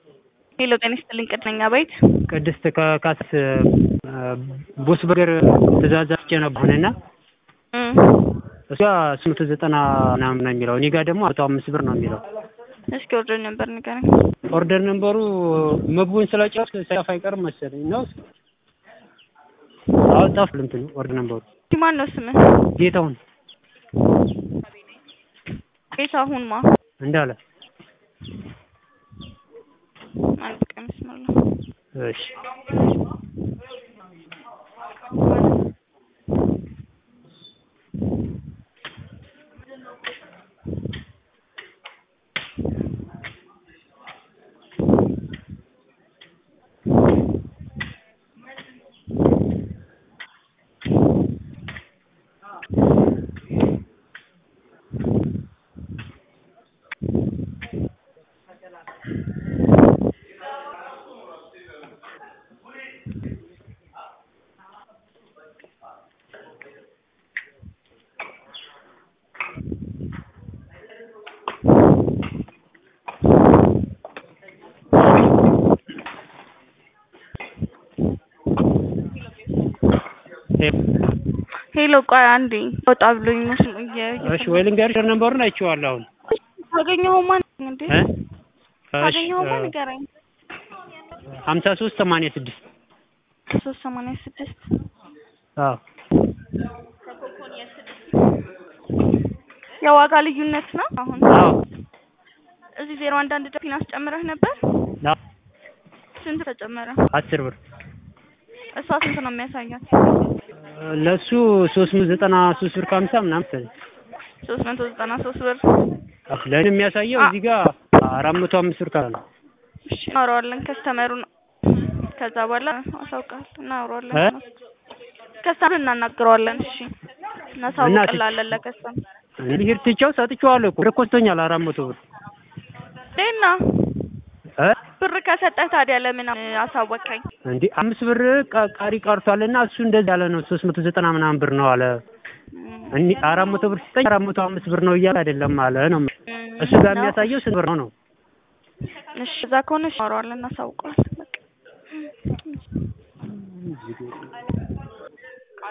ሄሎ ጤና ይስጥልኝ ቅድነኛ ቤት ቅድስት ከካስ ቦስ በርገር ትእዛዝ አስቼ ነበርና እሷ ስምንት ዘጠና ምናምን ነው የሚለው እኔ ጋር ደግሞ መቶ አምስት ብር ነው የሚለው። እስኪ ኦርደር ነበር ንገረኝ። ኦርደር ነንበሩ ምግቡን ስለጨረስክ ሳይጠፋ አይቀርም መሰለኝ ነው። አዎ ጠፋ እንትኑ ኦርደር ነንበሩ። ማን ነው ስምህ? ጌታሁን ጌታሁን ማ እንዳለ አንድ ቀን መስመር ነው። እሺ ሄሎ ቆይ አንዴ ወጣ ብሎኝ ነው ስሙ እሺ ወይ ልንገርሽ ኦርደር ነንበሩን አይቼዋለሁ አሁን ታገኘኸውማ እንዴ እ ታገኘኸውማ ንገረኝ ሀምሳ ሶስት ሰማንያ ስድስት ሶስት ሰማንያ ስድስት አዎ የዋጋ ልዩነት ነው አሁን አዎ እዚህ ዜሮ አንድ አንድ ፊን አስጨምረህ ነበር አዎ ስንት ተጨመረ አስር ብር እሷ ስንት ነው የሚያሳያት ለሱ ሶስት መቶ ዘጠና ሶስት ብር ከሀምሳ ምናምን መሰለኝ ሶስት መቶ ዘጠና ሶስት ብር ለእኔ የሚያሳየው እዚህ ጋር አራት መቶ አምስት ብር ካለ ነው እሺ እናወራዋለን ከስተመሩ ነው ከዛ በኋላ አሳውቃል እናወራዋለን እ ከስተመር እናናግረዋለን እሺ እናሳውቅላለን ለከስተመር ልሄድ ትቼው ሰጥቼዋለሁ እኮ ብር ኮስቶኛል አራት መቶ ብር ዴና እ ብር ከሰጠህ ታዲያ ለምን አሳወቀኝ? እንዴ አምስት ብር ቃ- ቀሪ ቀርቷልና እሱ እንደዚህ ያለ ነው ሶስት መቶ ዘጠና ምናምን ብር ነው አለ። እኒ አራት መቶ ብር ሲጠኝ አራት መቶ አምስት ብር ነው እያለ አይደለም አለ ነው እሱ ጋር የሚያሳየው ስንት ብር ነው ነው። እሺ እዛ ከሆነ እሺ እናወራዋለን እናሳውቀዋለን በቃ